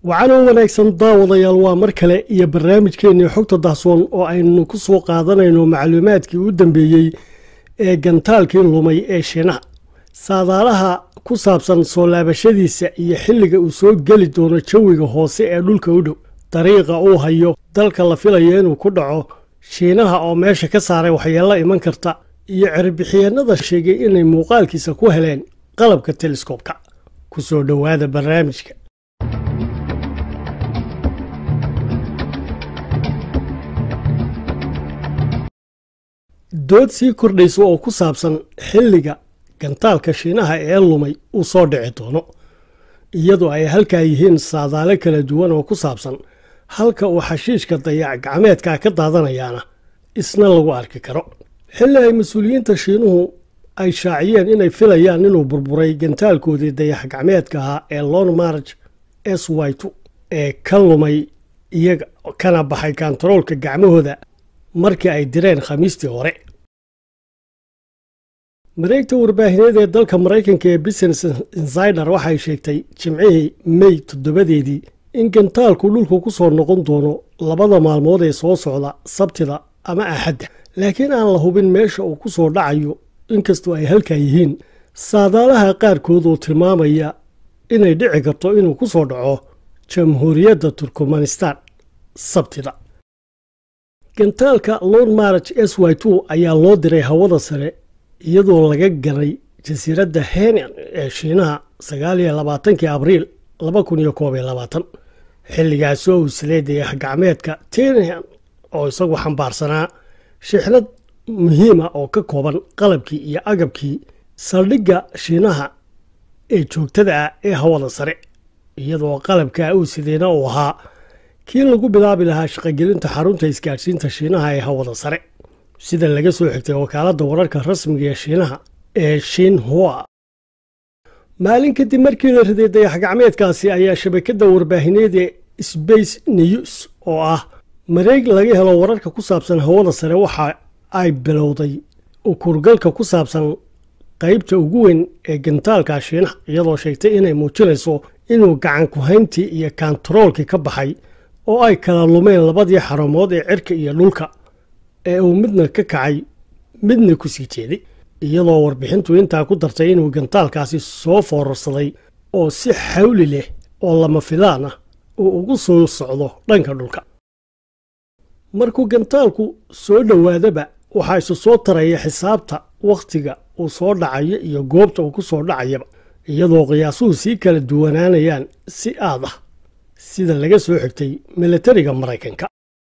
wacanoo wanaagsan daawadayaal waa mar kale iyo barnaamijkeennii xogta dahsoon oo aynu ku soo qaadanayno macluumaadkii u dambeeyey ee gantaalkii lumay ee shiinaha saadaalaha ku saabsan soo laabashadiisa iyo xilliga uu soo geli doono jawiga hoose ee dhulka u dhow dariiqa uu hayo dalka la filayo inuu ku dhaco shiinaha oo meesha ka saaray waxyeello iman karta iyo cirbixiyeennada sheegay inay muuqaalkiisa ku heleen qalabka teleskoobka ku soo dhowaada barnaamijka dood sii kordhaysa oo ku saabsan xilliga gantaalka shiinaha ee lumay uu soo dhici doono iyadoo ay halkaa yihiin saadaale kala duwan oo ku saabsan halka uu xashiishka dayac gacmeedka ka daadanayaana isna lagu arki karo xilli ay mas-uuliyiinta shiinuhu ay shaaciyeen inay filayaan inuu burburay gantaalkoodii dayax gacmeedka ahaa ee lon march s y t ee ka lumay iyaga kana baxay kantaroolka gacmahooda markii ay direen khamiistii hore mareegta warbaahineed ee dalka maraykanka ee business insider waxay sheegtay jimcihii mey toddobadeedii in gantaalku dhulku ku soo noqon doono labada maalmood ee soo socda sabtida ama axadda laakiin aan la hubin meesha uu ku soo dhacayo inkastoo ay halkaa yihiin saadaalaha qaarkood oo tilmaamaya inay dhici karto inuu ku soo dhaco jamhuuriyadda turkmanistan sabtida gantaalka lon march s y t ayaa loo diray hawada sare iyadoo laga galay jasiiradda henan ee shiinaha sagaaliyo labaatankii abriil laba kun iyo koob iyo labaatan xilligaasoo uu silay dayax gacmeedka tenhan oo isagu xambaarsanaa shixnad muhiima oo ka kooban qalabkii iyo agabkii saldhigga shiinaha ee joogtada ah ee hawada sare iyadoo qalabkaa uu sideyna uu ahaa kii lagu bilaabi lahaa shaqogelinta xarunta isgaadhsiinta shiinaha ee hawada sare sida laga soo xigtay wakaaladda wararka rasmiga ee shiinaha ee shinhua maalin kadib markii la riday dayax gacmeedkaasi ayaa shabakadda warbaahineed ee space news oo ah mareeg laga helo wararka ku saabsan hawada sare waxa ay bilowday ukurgalka ku saabsan qaybta ugu weyn ee gantaalka shiinaha iyadoo sheegtay inay muujinayso inuu gacan ku-hayntii iyo kantaroolkii ka baxay oo ay kala lumeen labadii xarumood ee cirka iyo dhulka ee uu midna ka kacay midna ku sii jeeday iyadoo warbixintu intaa ku dartay inuu gantaalkaasi soo foorarsaday oo si xawli leh oo lama filaan ah uu ugu soo socdo dhanka dhulka markuu gantaalku soo dhowaadaba waxaa isu soo taraya xisaabta wakhtiga uu soo dhacayo iyo goobta uu ku soo dhacayaba iyadoo qiyaasuhu sii kala duwanaanayaan si aad ah sida laga soo xigtay milatariga maraykanka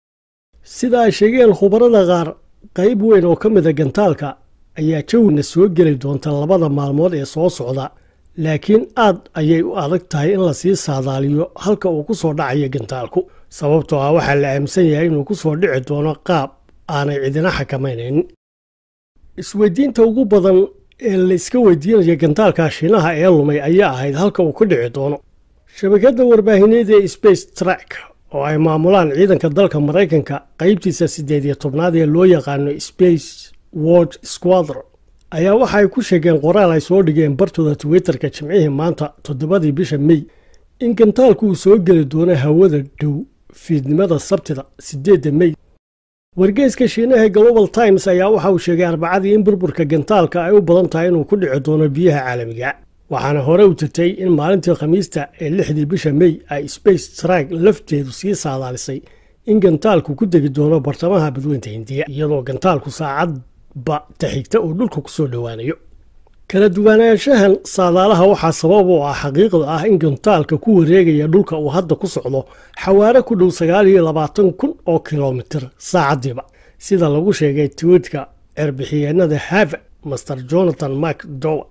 sida ay sheegeen khubarada qaar qayb weyn oo ka mida gantaalka ayaa jawina soo geli doonta labada maalmood ee soo socda laakiin aad ayay u adag tahay in lasii saadaaliyo halka uu ku soo dhacayo gantaalku sababtoo ah waxaa la aaminsan yahay inuu ku soo dhici doono qaab aanay cidina xakamaynayn isweydiinta ugu badan ee la iska weydiinaya gantaalka shiinaha ee lumay ayaa ahayd halka uu ka dhici doono shabakadda warbaahineed ee space track oo ay maamulaan ciidanka dalka maraykanka qaybtiisa siddeed iyo tobnaad ee loo yaqaano space watch squadron ayaa waxa ay ku sheegeen qoraal ay soo dhigeen bartooda twitterka jimcihii maanta toddobadii bisha mey in gantaalku uu soo geli doono hawada dhow fiidnimada sabtida siddeedda mey wargeyska shiinaha global times ayaa waxa uu sheegay arbacadii in burburka gantaalka ay u badan tahay inuu ku dhici doono biyaha caalamiga waxaana hore u jirtay in maalintii khamiista ee lixdii bisha mey ay space track lafteedu sii saadaalisay in gantaalku ku degi doono bartamaha badweynta hindiya iyadoo gantaalku saacadba taxigta uu dhulka ku soo dhowaanayo kala duwanaanshahan saadaalaha waxaa sabab u ah xaqiiqda ah in gantaalka ku wareegaya dhulka uu hadda ku socdo xawaare ku dhow sagaal iyo labaatan kun oo kilomitir saacadiiba sida lagu sheegay twiitka cerbixiyeenada hava master jonathan mark dower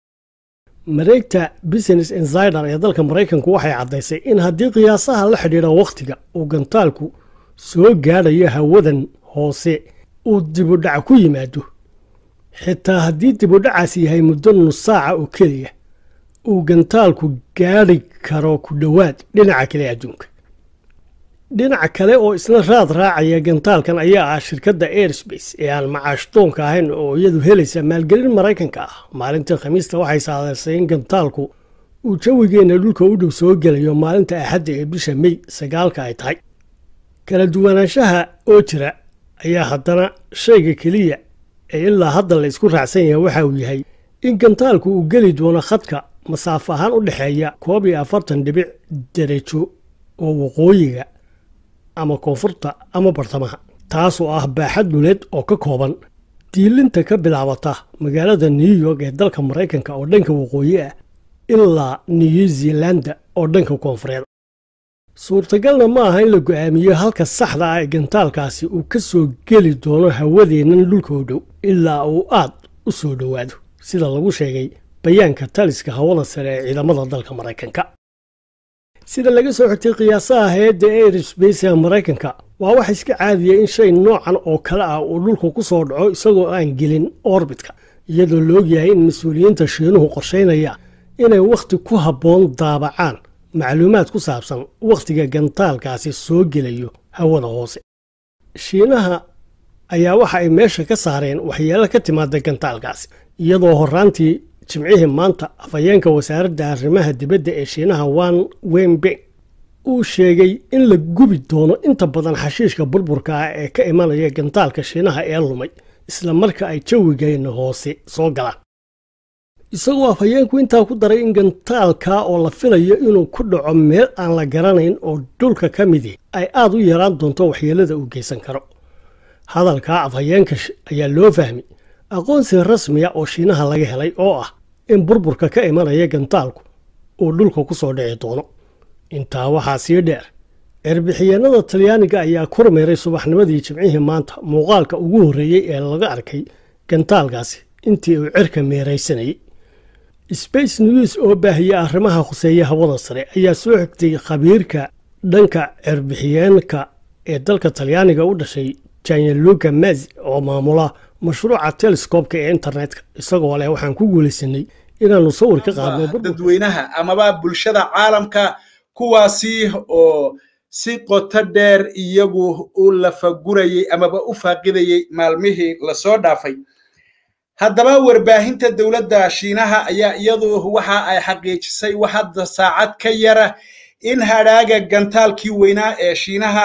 mareegta business insider ee dalka maraykanku waxay caddaysay in haddii qiyaasaha la xidhiidha wakhtiga uu gantaalku soo gaadhayo hawadan hoose uu dibudhac ku yimaado xitaa haddii dibudhacaas yahay muddo nus saaca oo keliya uu gantaalku gaadhi karo ku dhowaad dhinaca kale adduunka dhinaca kale oo isna raad raacaya gantaalkan ayaa ah shirkadda airspace ee aan macaashdoonka ahayn oo iyadu helaysa maalgelin maraykanka ah maalintii khamiista waxay saadaysay in gantaalku uu jawigeenna dhulka u dhow soo gelayo maalinta axadda ee bisha mey sagaalka ay tahay kala duwanaanshaha oo jira ayaa haddana shayga keliya ee ilaa hadda la isku raacsan yahay waxa uu yahay in gantaalku uu geli doono khadka masaafo ahaan u dhexeeya koob iyo afartan dhibic darajo oo waqooyiga ama koonfurta ama bartamaha taasoo ah baaxad dhuleed oo ka kooban diilinta ka bilaabata magaalada new york ee dalka maraykanka oo dhanka waqooyi ah ilaa new zealanda oo dhanka koonfureed suurtagalna ma aha in la go'aamiyo halka saxda ah ee gantaalkaasi uu ka soo geli doono hawadeennan dhulka u dhow ilaa uu aad u soo dhowaado sida lagu sheegay bayaanka taliska hawada sare ee ciidamada dalka maraykanka sida laga soo xigtay qiyaasaha hay-adda airspace ee maraykanka waa wax iska caadiya in shay noocan oo kale ah uu dhulka ku soo dhaco isagoo aan gelin orbitka iyadoo la ogyahay in mas-uuliyiinta shiinuhu qorshaynaya inay wakhti ku habboon daabacaan macluumaad ku saabsan wakhtiga gantaalkaasi soo gelayo hawada hoose shiinaha ayaa waxa ay meesha ka saareen waxyeelo ka timaada gantaalkaasi iyadoo horraantii jimcihii maanta afhayeenka wasaaradda arrimaha dibadda ee shiinaha wan wenbeng uu sheegay in la gubi doono inta badan xashiishka burburka ah ee ka imanaya gantaalka shiinaha ee lumay isla marka ay jawigeenna hoose soo galaan isagoo afhayeenku intaa ku daray in gantaalka oo la filayo inuu ku dhaco meel aan la garanayn oo dhulka ka midi ay aad u yaraan doonto waxyeelada uu geysan karo hadalkaa afhayeenka ayaa loo fahmay aqoonsi rasmiya oo shiinaha laga helay oo ah in burburka ka imanaya gantaalku uu dhulka ku soo dhici doono intaa waxaa sii dheer cerbixiyeenada talyaaniga ayaa kormeeray subaxnimadii jimcihii maanta muuqaalka ugu horreeyey ee laga arkay gantaalkaasi intii uu cirka meeraysanayay space news oo baahiya arrimaha khuseeya hawada sare ayaa soo xigtay khabiirka dhanka cerbixiyeenka ee dalka talyaaniga u dhashay janyaluka mazi oo maamula mashruuca telescoobka ee internetka isagoo leh waxaan ku guulaysanay inaannu sawir ka qaadno dadweynaha amaba bulshada caalamka kuwaasi oo si qoto dheer iyagu u lafagurayey amaba u faaqidayey maalmihii lasoo dhaafay haddaba warbaahinta dowladda shiinaha ayaa iyadu waxa ay xaqiijisay wax hadda saacad ka yara in hadhaaga gantaalkii weynaa ee shiinaha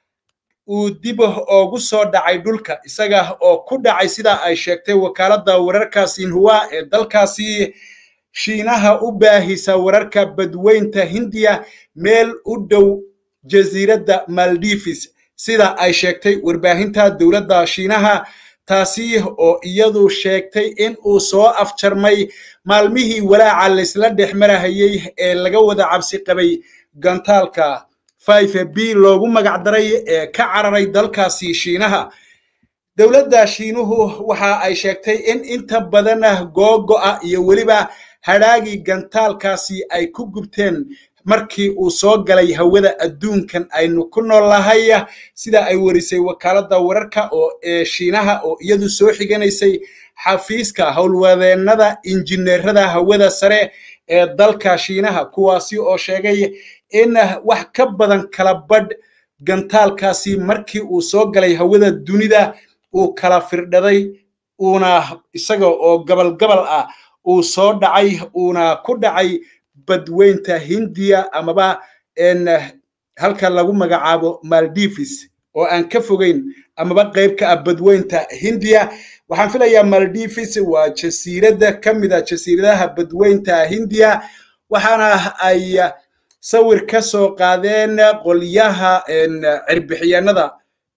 uu dib oogu soo dhacay dhulka isaga oo ku dhacay sida ay sheegtay wakaaladda wararka sinhua ee dalkaasi shiinaha u baahisa wararka badweynta hindiya meel u dhow jasiiradda maldives sida ay sheegtay warbaahinta dowladda shiinaha taasi oo iyadu sheegtay in uu soo afjarmay maalmihii walaaca laysla dhex marahayey ee laga wada cabsi qabay gantaalka b loogu magacdaray ee ka cararay dalkaasi shiinaha dowladda shiinuhu waxa ay sheegtay in inta badan googo'a iyo weliba hadhaagii gantaalkaasi ay ku gubteen markii uu soo galay hawada adduunkan aynu ku noolnahay sida ay warisay wakaaladda wararka oo ee shiinaha oo iyadu soo xiganaysay xafiiska howlwadeennada injineerada hawada sare ee dalka shiinaha kuwaasi oo sheegay in wax ka badan kala badh gantaalkaasi markii uu soo galay hawada dunida uu kala firdhaday uuna isaga oo gabal gabal ah uu soo dhacay uuna ku dhacay badweynta hindiya amaba halka lagu magacaabo maldives oo aan ka fogeyn amaba qayb ka ah badweynta hindiya waxaan filayaa maldives waa jasiiradda ka mid a jasiiradaha badweynta hindiya waxaana ay sawir ka soo qaadeen qolyaha cirbixiyanada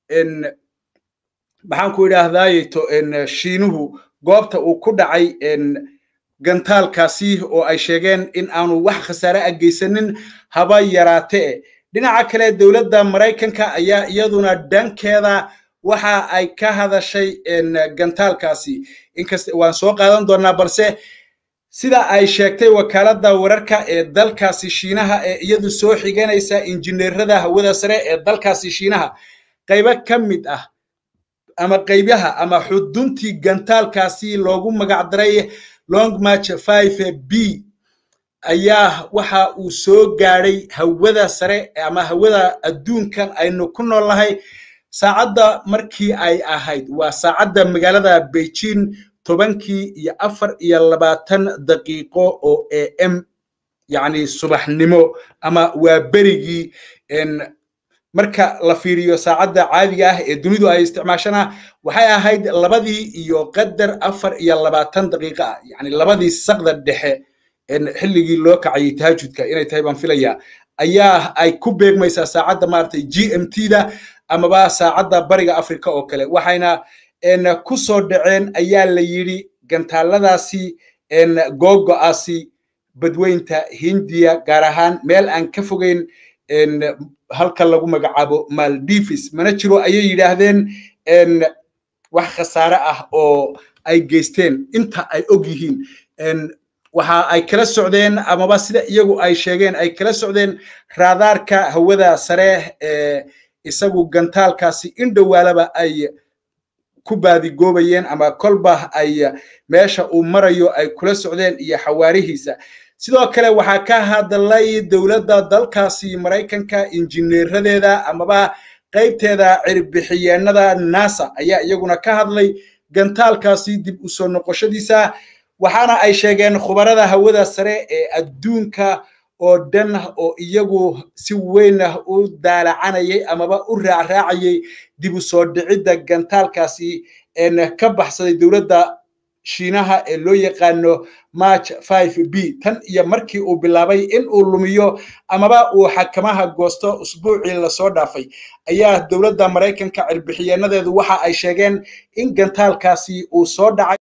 maxaan ku idhaahdaayeto shiinuhu goobta uu ku dhacay gantaalkaasi oo ay sheegeen in aanu wax khasaare a geysanin haba yaraatee dhinaca kale dowladda maraykanka ayaa iyaduna dhankeeda waxa ay ka hadashay gantaalkaasi inkasta waan soo qaadan doonaa balse sida ay sheegtay wakaaladda wararka ee dalkaasi shiinaha ee iyadu soo xiganaysa injineerada hawada sare ee dalkaasi shiinaha qaybo ka mid ah ama qaybaha ama xuduntii gantaalkaasi loogu magacdaray long march five b ayaa waxa uu soo gaadhay hawada sare ama hawada adduunkan aynu ku noolnahay saacadda markii ay ahayd waa saacadda magaalada beijing tobankii iyo afar iyo labaatan daqiiqo oo a m yacni subaxnimo ama waa berigii marka la fiiriyo saacadda caadiga ah ee dunidu ay isticmaashana waxay ahayd labadii iyo qadar afar iyo labaatan daqiiqo ah yacni labadii saqda dhexe xilligii loo kacayay tahajudka inay tahay baan filayaa ayaa ay ku beegmaysaa saacadda maaragtay g m t da amaba saacadda bariga africa oo kale waxayna ku soo dhaceen ayaa la yidhi gantaaladaasi googo'aasi badweynta hindiya gaar ahaan meel aan ka fogeyn halka lagu magacaabo maldivis mana jiro ayay yidhaahdeen wax khasaare ah oo ay geysteen inta ay og yihiin waxa ay kala socdeen amaba sida iyagu ay sheegeen ay kala socdeen raadaarka hawada sare ee isagu gantaalkaasi in dhowaalaba ay ku baadigoobayeen ama kolba ay meesha uu marayo ay kula socdeen iyo xawaarihiisa sidoo kale waxaa ka hadlay dowladda dalkaasi maraykanka injineeradeeda amaba qaybteeda cirbixiyeenada nasa ayaa iyaguna ka hadlay gantaalkaasi dib u soo noqoshadiisa waxaana ay sheegeen khubarada hawada sare ee adduunka oo dhan oo iyagu si weyn u daalacanayay amaba u raacraacayay dib u soo dhicidda gantaalkaasi ka baxsaday dowladda shiinaha ee loo yaqaano march five b tan iyo markii uu bilaabay in uu lumiyo amaba uu xakamaha goosto usbuucii lasoo dhaafay ayaa dowladda maraykanka cirbixiyeenadeedu waxa ay sheegeen in gantaalkaasi uu soo dhacay